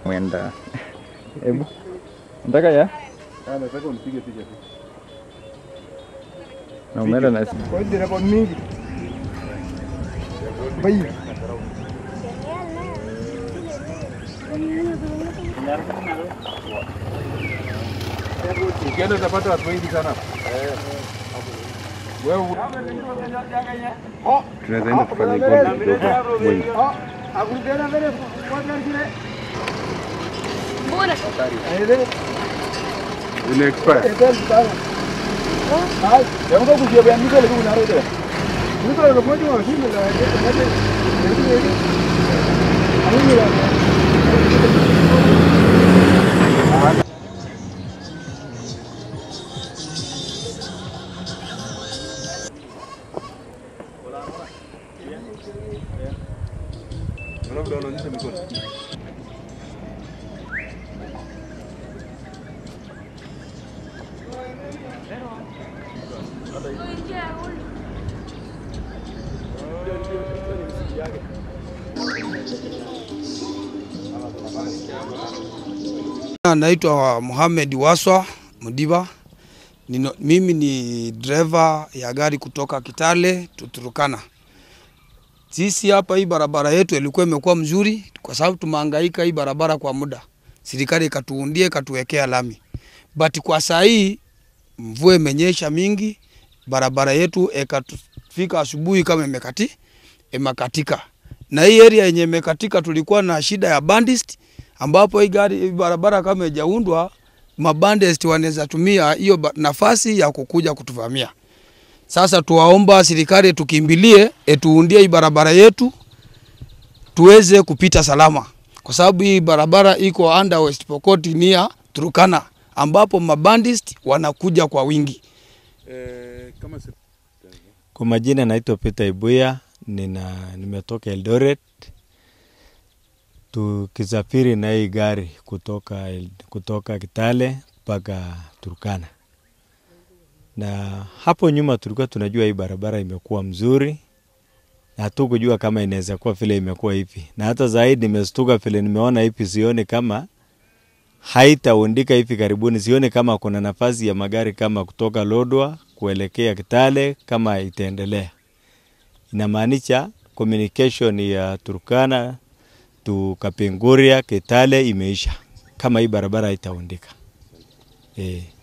Mwenda. Hebu. Nataka ya? Nataka unipige picha tu. Na umeenda na Kwa hiyo dereva mingi. Bai. Ukienda utapata watu wengi sana. Wewe tunaweza enda kufanya gold kidogo. Wait. Ile expire. Yango kujia bya miko lebu na rede. Miko lebu moja wa hivi la moja. Ani la. Labda unaonyesha mikono. Naitwa Mohamed Waswa Mdiba. Nino, mimi ni driver ya gari kutoka Kitale Tuturukana. Sisi hapa hii barabara yetu ilikuwa imekuwa mzuri kwa sababu tumehangaika hii barabara kwa muda. Serikali ikatuundia ikatuwekea lami. But kwa saa hii mvua imenyesha mingi, barabara yetu ikafika asubuhi kama imekati imekatika. Na hii area yenye imekatika tulikuwa na shida ya bandits ambapo hii gari hii barabara kama haijaundwa mabandits wanaweza tumia hiyo ba- nafasi ya kukuja kutuvamia. Sasa tuwaomba serikali tukimbilie etuundie hii barabara yetu tuweze kupita salama, kwa sababu hii barabara iko under West Pokot nia Turkana, ambapo mabandits wanakuja kwa wingi. Eh, kama se- Kwa majina naitwa Peter Ibuya, nina nimetoka Eldoret tukisafiri na hii gari kutoka, El- kutoka Kitale mpaka Turkana, na hapo nyuma tulikuwa tunajua hii barabara imekuwa mzuri na hatukujua kama inaweza kuwa vile imekuwa hivi, na hata zaidi nimestuka vile nimeona hivi, sioni kama haitaundika hivi karibuni. Sioni kama kuna nafasi ya magari kama kutoka Lodwa kuelekea Kitale kama itaendelea. Inamaanisha communication ya Turkana tu Kapenguria Kitale imeisha kama hii barabara haitaundika. Eh.